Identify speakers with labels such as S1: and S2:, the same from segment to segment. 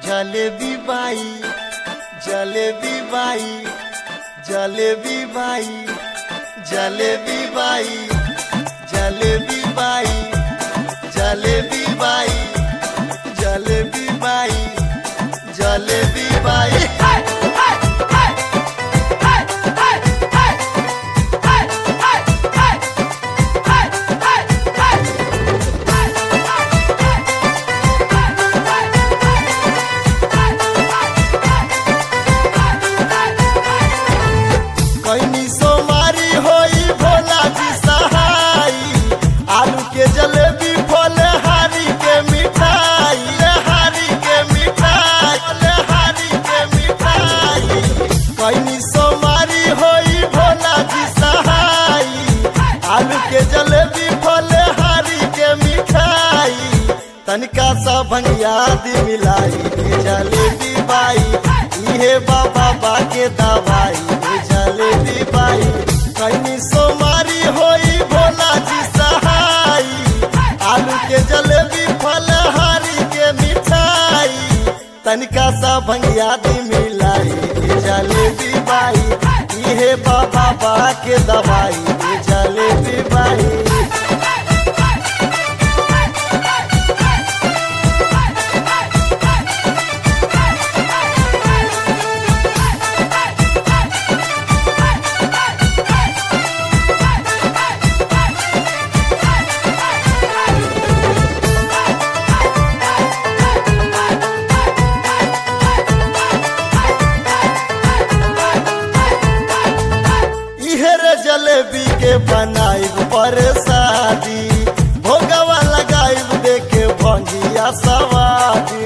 S1: जलेबी बाई जलेबी बाई जलेबी बाई जलेबी बाई जलेबी बाई जलेबी बाई जलेबी बाई जलेबी बाई कैनी सोमारी होई भोला जी सहाई आलू के जलेबी फले हारी के मिठाई ले हारी के मिठाई ले हारी के मिठाई कैनी सोमारी होई भोला जी सहाई आलू के जलेबी फले हारी के मिठाई तनिका सा भंगिया दी मिलाई ए जलेबी बाई इहे बाबा बा के दवाई ए जलेबी बाई कहीं सोमारी होई भोला जी सहाई आलू के जलेबी फलहारी के मिठाई तनिका सा भंगिया दी मिलाई ए जलेबी बाई इहे बाबा बा के दवाई ए जलेबी बाई इहे रे जलेबी के बनाइब पर शादी भोगवा लगाइब देखे भंगिया सवादी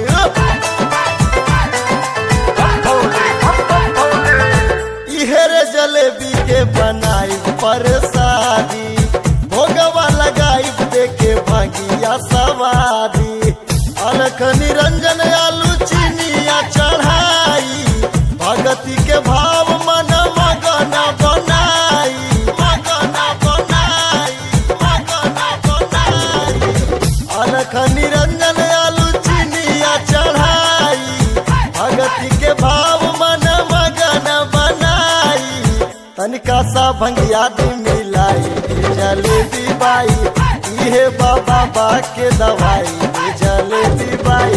S1: इहे रे जलेबी के बनाइब पर शादी भोगवा लगाइब देखे भंगिया सवादी अलख निरंजन आलू चीनिया चढ़ाई भगती के भाव मन मगन बनाई मगन बनाई मगन बनाई अलख निरंजन आलू चीनिया चढ़ाई भगती के भाव मन मगन बनाई तनिका सा भंगिया दी मिलाई ए जलेबी बाई इहे बाबा बा के दवाई ए जलेबी बाई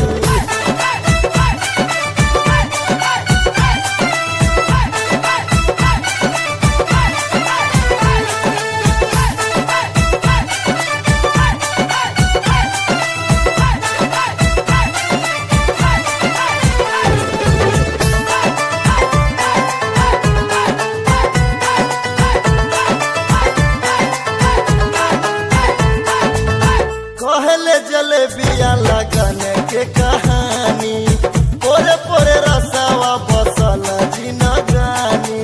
S1: कहले जलेबिया लगन के कहानी पोरे पोरे रसावा बसल जी न जानी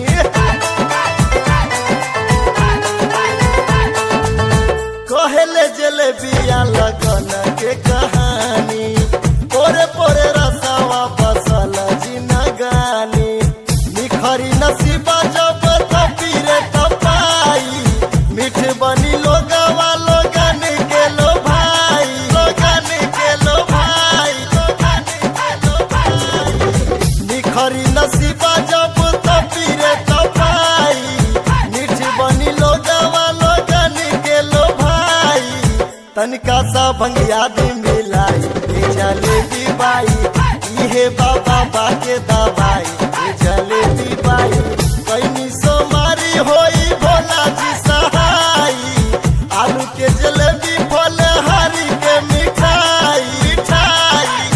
S1: कहले जलेबिया लगन के कहानी पोरे पोरे रसावा बसल जी न गानी निखरी नसीबा जब तपीरे तपाई मीठ बनी लोगवा लोगन के लो भाई लोगन के लो भाई लोगन के लो भाई निखरी नसीबा जब तपीरे तपाई मीठ बनी लोगवा लोगन के लो भाई तनिका सा भंगिया दी मिलाई ए जलेबी बाई इहे बाबा बा के दवाई ए जलेबी बाई कैनी सोमारी होई भोला जी सहाई आलू के जलेबी फल हरी के मिठाई मिठाई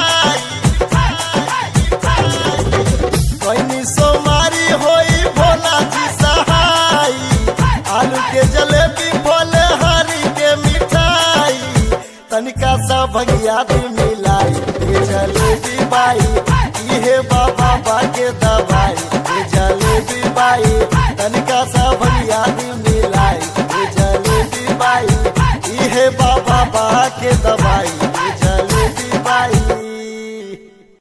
S1: मिठाई मिठाई कैनी सोमारी होई भोला जी सहाई आलू के जलेबी फल हरी के मिठाई तनिका सा भंगिया दी मिलाई ए जलेबी बाई इहे बाबा बा के दवाई ए जलेबी बाई तनिका सा भंगिया दी मिलाई ए जलेबी बाई इहे बाबा बा के दवाई